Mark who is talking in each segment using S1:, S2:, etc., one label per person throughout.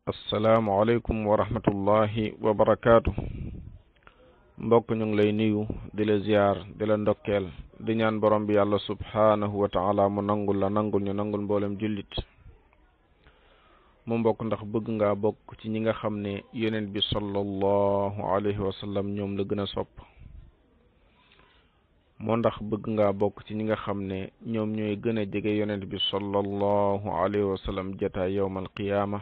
S1: asalaamualeykum wa rahmatullahi wa barakaatu mbokk ñu ngi lay nuyu di la ziyaar di la ndokkeel di ñaan borom bi yàlla subhaanahu wa taala mu nangul la nangul ñu nangul mboolem jullit mu mbokk ndax bëgg ngaa bokk ci ñi nga xam ne yonent bi sallallahu alayhi wa sallam ñoom la gën a sopp moo ndax bëgg ngaa bokk ci ñi nga xam ne ñoom ñooy gën a jege yonent bi sallallahu alayhi wa sallam jataay yowmal qiyaama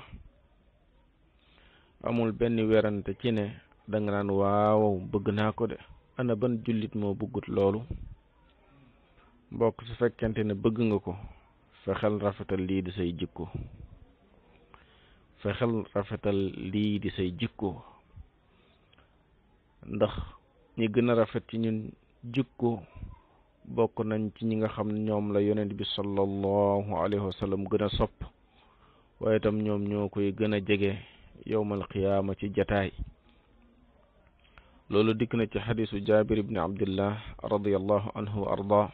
S1: amul benn werante ci ne danga naan waaw bëgg naa ko de ana ban jullit moo bëggut loolu mbokk su fekkente ne bëgg nga ko fexeel rafetal lii di say jikko fexeel rafetal lii di say jikko ndax ñi gën a rafet ci ñun jikko bokk nañ ci ñi nga xam ne ñoom la yonent bi sallallahu alayhi wa sallam gën a sopp waaye itam ñoom ñoo koy gën a jege yowmal qiyaama ci jataay loolu dikk na ci xadisu jabir ibni abdillah radiallahu anhu wa arda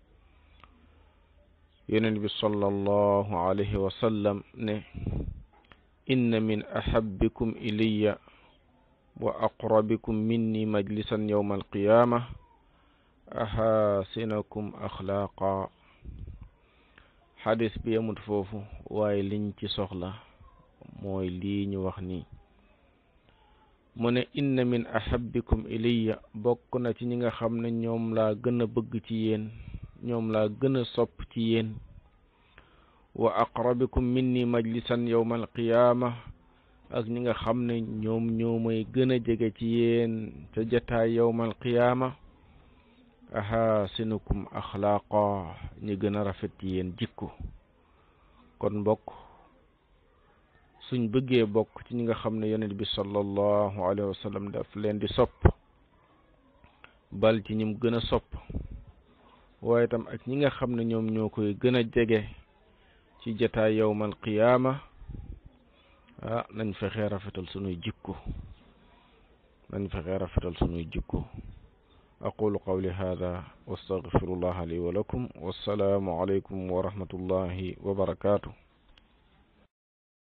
S1: yonent bi sallallahu alayhi wa sallam ne inna min ahabbikum ilayya wa aqrabikum minni majlisan yowma alqiyama ahasinakum axlaaqa xadis bi yemut foofu waaye liñ ci soxla mooy lii ñu wax nii mu ne inna min ahabbikum ilayya bokk na ci ñi nga xam ne ñoom laa gën a bëgg ci yéen ñoom laa gën a sopp ci yéen wa aqrabikum minni majlisan yowma alqiyaama ak ñi nga xam ne ñoom ñoo may gën a jege ci yéen ca jataay yowma alqiyaama ahasinukum axlaaqa ñi gën a rafet ci yéen jikko kon mbokk suñ bëggee bokk ci ñi nga xam ne yonent bi sallallahu alayhi wa sallam daf leen di sopp bal ci ñim gën a sopp waaye tam ak ñi nga xam ne ñoom ñoo koy gën a jege ci jataay yowmal qiyaama ah nañ fexee rafetal sunuy jikko nañ fexee rafetal sunuy jikko aqulu qawli hada wa astaghfirullaha li wa lakum wassalaamu alaykum wa rahmatullahi wa barakatuh